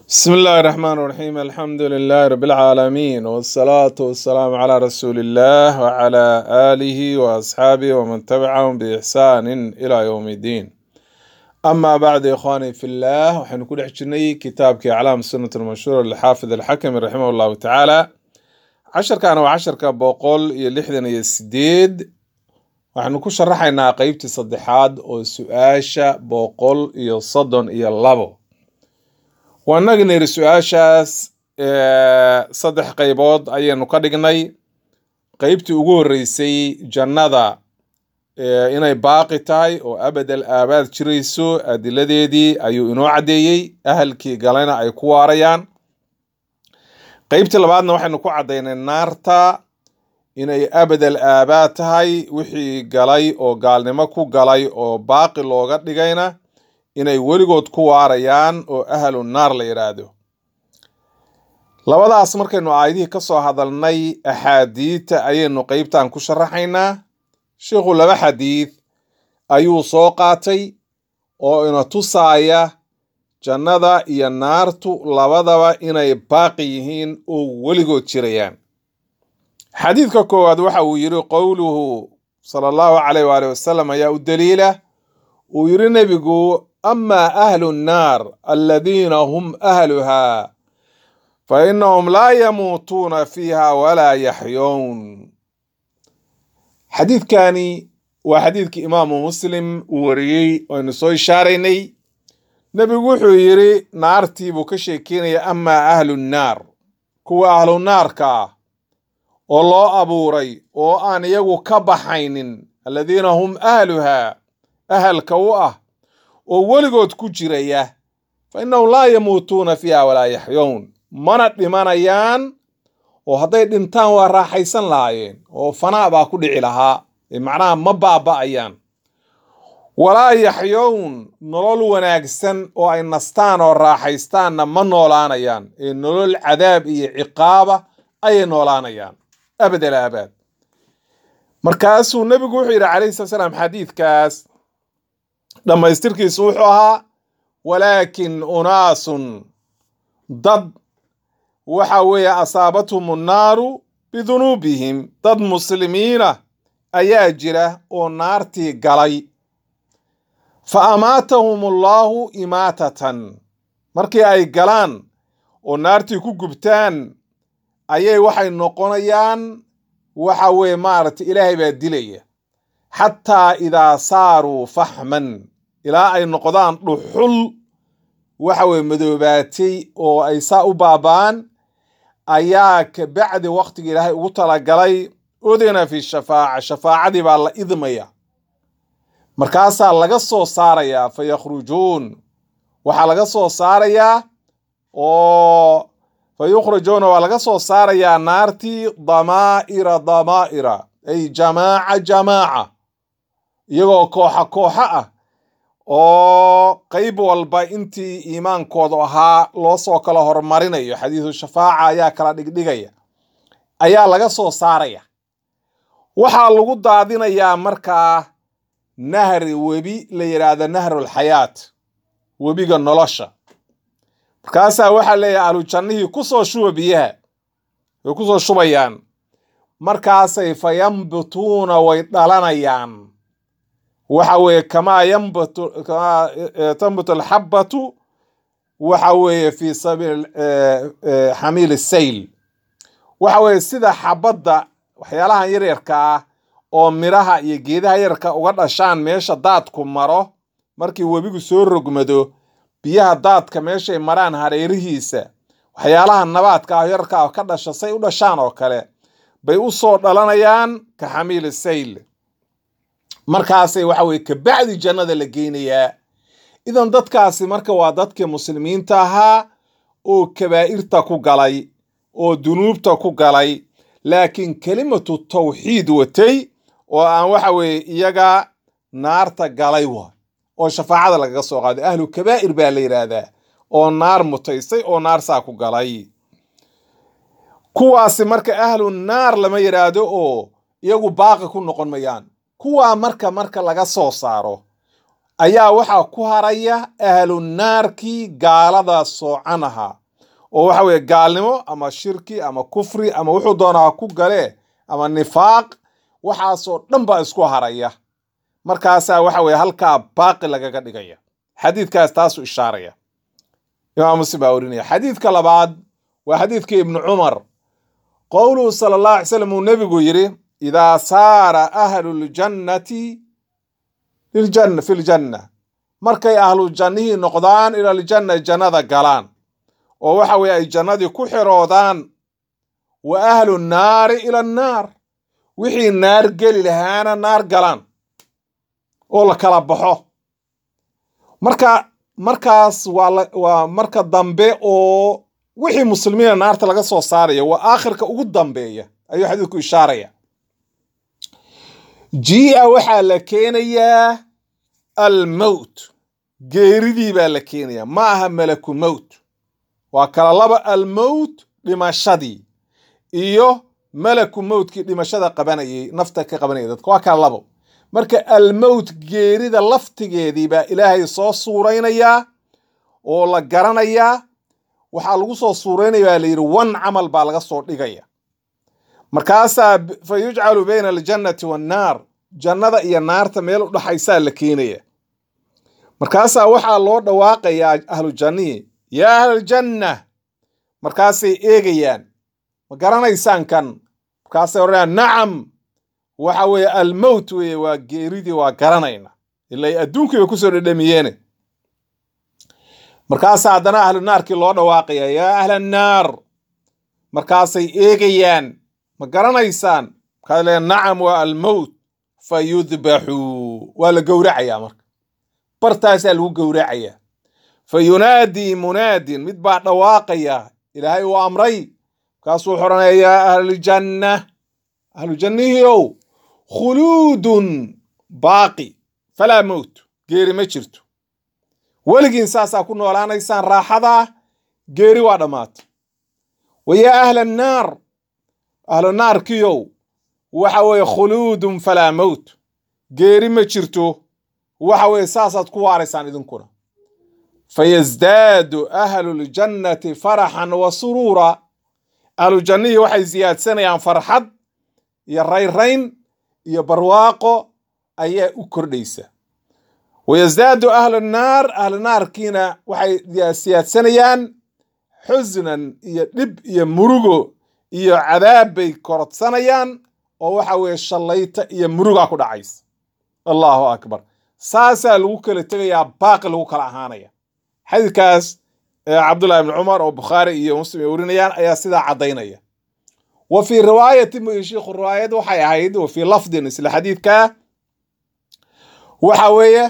بسم الله الرحمن الرحيم الحمد لله رب العالمين والصلاة والسلام على رسول الله وعلى آله وأصحابه ومن تبعهم بإحسان إلى يوم الدين أما بعد يا إخواني في الله وحن كل حجني كتابك أعلام السنة المنشورة للحافظ الحكم رحمه الله تعالى عشر كان وعشر كبوقول يلحدن يسديد waxaanu ku sharaxaynaa qeybtii saddexaad oo su-aasha boqol iyo soddon iyo labo waanagi niri su-aashaas saddex qeybood ayaynu ka dhignay qeybtii ugu horreysay jannada inay baaqi tahay oo abadal aabaad jirayso adiladeedii ayuu inoo caddeeyey ahalkii galena ay ku waarayaan qeybtii labaadna waxaynu ku caddaynay naarta inay abadal aabaad tahay wixii galay oo gaalnimo ku galay oo baaqi looga dhigayna inay weligood ku waarayaan oo ahlu naar la yidhaahdo labadaas markaynu aayadihii ka soo hadalnay axaadiidta ayaynu qeybtan ku sharaxaynaa sheikhu laba xadiid ayuu soo qaatay oo ina tusaaya jannada iyo naartu labadaba inay baaqi yihiin oo weligood jirayaan xadiidka koowaad waxa uu yidhi qowluhu sala allahu calayh waali wasalam ayaa u daliila uu yidhi nebigu amaa ahlu nnaar aladiina hum ahluhaa fa innahum laa yamuutuuna fiiha walaa yaxyown xadiidkani waa xadiidkii imaamu muslim uu wariyey aynu soo ishaaraynay nebigu wuxuu yidhi naartii buu ka sheekeynaya amaa ahlu nnaar kuwa ahlu naarka ah oo loo abuuray oo aan iyagu ka baxaynin aladiina hum ahluhaa ahalka u ah oo weligood ku jiraya fa innahum laa yamuutuuna fiiha walaa yaxyown mana dhimanayaan oo hadday dhintaan waa raaxaysan lahaayeen oo fanaa baa ku dhici lahaa ee macnaha ma baaba'ayaan walaa yaxyown nolol wanaagsan oo ay nastaan oo raaxaystaanna ma noolaanayaan ee nolol cadaab iyo ciqaaba ayay noolaanayaan abadal aabaad markaasuu nebigu wuxuu yidhi calayhi sala salaam xadiidkaas dhammaystirkiisu wuxuu ahaa walaakin unaasun dad waxa weeye asaabathum annaaru bidunuubihim dad muslimiina ayaa jira oo naartii galay fa amaatahum allaahu imaatatan markii ay galaan oo naartii ku gubtaan ayay waxay noqonayaan waxa weeye maaragtay ilaahay baa dilaya xataa idaa saaruu faxman ilaa ay noqdaan dhuxul waxa weye madoobaatay oo ay saa u baaba'an ayaa ka bacdi wakhtiga ilaahay ugu talagalay udina fi shafaaca shafaacadii baa la idmaya markaasaa laga soo saarayaa fa yakhrujuun waxaa laga soo saarayaa oo fa yukhrajuuna waa laga soo saarayaa naartii damaa'ira damaa'ira ay jamaaca jamaaca iyagoo kooxa kooxa ah oo qeyb walba intii iimaankoodu ahaa loo soo kala hormarinayo xadiisu shafaaca ayaa kala dhigdhigaya ayaa laga soo saaraya waxaa lagu daadinayaa markaa nahri webi la yidhaahdo nahrulxayaat webiga nolosha markaasaa waxaa leeyahay ahlujannihii ku soo shuba biyaha way ku soo shubayaan markaasay fa yambutuuna way dhalanayaan waxa weeye kamaa yambutu kamaa tambutu alxabbatu waxa weeye fi sabiil xamiil sayl waxa weeye sida xabadda waxyaalahan yaryarka ah oo miraha iyo geedaha yararka uga dhashaan meesha daadku maro markii webigu soo rogmado biyaha daadka meeshay maraan hareerihiisa waxyaalaha nabaadka ah yararka ah ka dhasha say u dhashaan oo kale bay u soo dhalanayaan ka xamiil sayl markaasay waxa weye kabacdi jannada la geynayaa idan dadkaasi marka waa dadkii muslimiinta ahaa oo kabaa'irta ku galay oo dunuubta ku galay laakiin kelimatu tawxiid watay oo aan waxa weeye iyaga naarta galay wa oo shafaacada lagaga soo qaaday ahlu kabaa'ir baa la yidhaahdaa oo naar mutaysay oo naar saa ku galay kuwaasi marka ahlu naar lama yidhaahdo oo iyagu baaqi ku noqon mayaan kuwaa marka marka laga soo saaro ayaa waxaa ku haraya ahlu naarkii gaalada soocan ahaa oo waxa weeye gaalnimo ama shirki ama kufri ama wuxuu doonaa ha ku galee ama nifaaq waxaasoo dhan baa isku haraya markaasaa waxa weeye halkaa baaqi lagaga dhigaya xadiidkaas taasuu ishaaraya imaam muslim baa warinaya xadiidka labaad waa xadiidkii ibnu cumar qowluhu sala allahu alay slam uu nebigu yidhi idaa saara ahlu ljannati liljanna fi ljanna markay ahlu jannihii noqdaan ila aljanna jannada galaan oo waxa weeye ay jannadii ku xiroodaan wa ahlu nnaari ila annaar wixii naar geli lahaana naar galaan oo la kala baxo marka markaas waa la waa marka dambe oo wixii muslimiina naarta laga soo saaraya waa aakhirka ugu dambeeya ayuu xadiidku ishaaraya jia waxaa la keenayaa almowt geeridii baa la keenayaa ma aha malaku mowt waa kala laba almowt dhimashadii iyo malaku mowtkii dhimashada qabanayay nafta ka qabanayay dadka waa kala labo marka almowt geerida laftigeedii baa ilaahay soo suuraynayaa oo la garanayaa waxaa lagu soo suuraynaya baa la yidhi wan camal baa laga soo dhigaya markaasaa fa yujcalu bayna aljannati wannaar jannada iyo naarta meel u dhaxaysaa la keenaya markaasaa waxaa loo dhawaaqayaa ahlu jannihii yaa ahlaljanna markaasay eegayaan ma garanaysaan kan markaasay odhanayaan nacam waxa weeye almowt weeye waa geeridii waa garanayna ilay adduunkii bay kusoo dhedhamiyeene markaasaa haddana ahlu naarkii loo dhawaaqaya yaa ahla annaar markaasay eegayaan ma garanaysaan markaas leeya nacam waa almowt fa yudbaxuu waa la gowracayaa marka bartaasaa lagu gowracayaa fa yunaadii munaadin mid baa dhawaaqaya ilaahay uu amray markaasuu xoranaya yaa ahlaljanna ahlujannihiiow khuluudun baaqi falaa mowt geeri ma jirto weligiin saasaa ku noolaanaysaan raaxadaa geeri waa dhammaata wa yaa ahla annaar ahlu naarkiyow waxa weeye khuluudun falaa mowt geeri ma jirto waxa weeye saasaad ku waaraysaan idinkuna fayasdaadu ahlu ljannati faraxan wa suruura ahlu jannihii waxay siyaadsanayaan farxad iyo rayrayn iyo barwaaqo ayaa u kordhaysa wayasdaadu ahlu naar ahlu naarkiina waxay siyaadsanayaan xusnan iyo dhib iyo murugo iyo cadaab bay korodsanayaan oo waxa weeye shallayta iyo murugaa ku dhacaysa allahu akbar saasaa lagu kala tegayaa baaqi lagu kala ahaanaya xadiidkaas cabdullahi ibni cumar oo bukhaari iyo muslim ay warinayaan ayaa sidaa caddaynaya wa fii riwaayati shiikhu riwaayad waxay ahayd wa fii lafdin isla xadiidkaa waxa weeye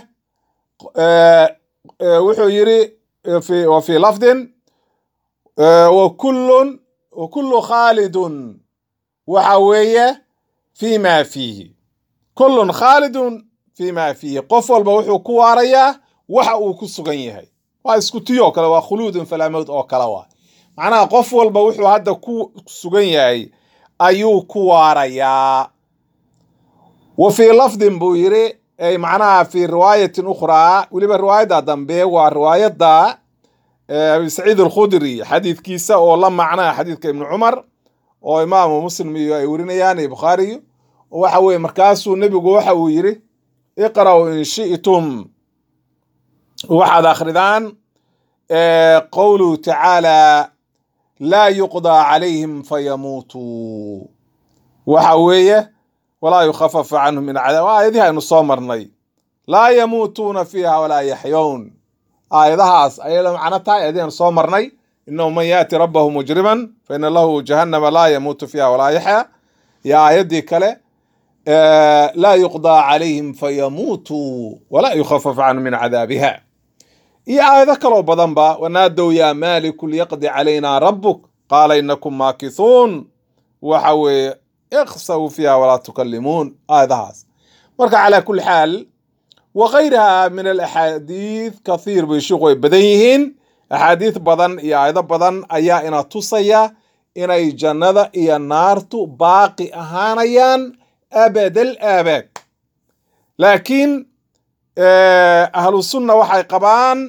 wuxuu yiri wa fii lafdin wa kullun wa kullu khaalidun waxa weeye fii ma fiihi kullun khaalidun fii ma fiihi qof walba wuxuu ku waarayaa waxa uu ku sugan yahay waa isku tiyoo kale waa khuluudun falaa mowt oo kale waa macnaha qof walba wuxuu hadda ku sugan yahay ayuu ku waarayaa wa fii lafdin buu yiri ay macnaha fii riwaayatin ukhraa weliba riwaayadda dambe waa riwaayadda abi saciid alkhudri xadiidkiisa oo la macnaa xadiidka ibnu cumar oo imaamu muslim iyo ay warinayaan iyo bukhaariyo waxa weye markaasuu nebigu waxa uu yiri iqra'u in shi'tum waxaad akhridaan qowluhu tacaala laa yuqdaa calayhim fayamuutuu waxa weeye walaa yukhafafu canhum min cadaab aayadihi aynu soo marnay laa yamuutuuna fiiha walaa yaxyown aayadahaas ayay la macno tahay aayadihi aynu soo marnay inahu man yaati rabbahu mujriman fa ina lahu jahannama laa yamuutu fiiha walaa yaxya iyo aayaddii kale laa yuqdaa calayhim fayamuutuu walaa yukhafafu canhum min cadaabiha iyo aayado kaloo badanba wanaadow yaa maaliku liyaqdi calaynaa rabbuk qaala inakum maakithuun waxa weeye ikhsaw fiiha walaa tukalimuun aayadahaas marka calaa kulli xaal wa kayriha min alaxaadiid kathiir bay shiiku ay badan yihiin axaadiid badan iyo aayado badan ayaa ina tusaya inay jannada iyo naartu baaqi ahaanayaan abadal aabaad laakiin ahlu sunna waxay qabaan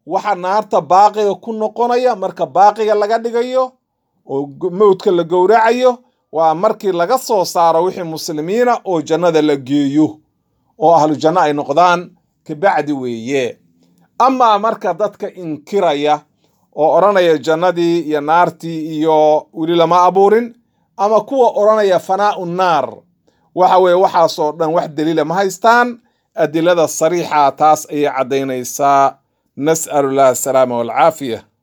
waxa naarta baaqiga ku noqonaya marka baaqiga laga dhigayo oo mowdka la gowracayo waa markii laga soo saaro wixii muslimiina oo jannada la geeyo oo ahlu janno ay noqdaan kabacdi weeye amaa marka dadka inkiraya oo odhanaya jannadii iyo naartii iyo weli lama abuurin ama kuwa odhanaya fanaa'u naar waxa weeye waxaasoo dhan wax daliila ma haystaan adilada sariixa taas ayay caddaynaysaa nas'alu llah asalaama walcaafiya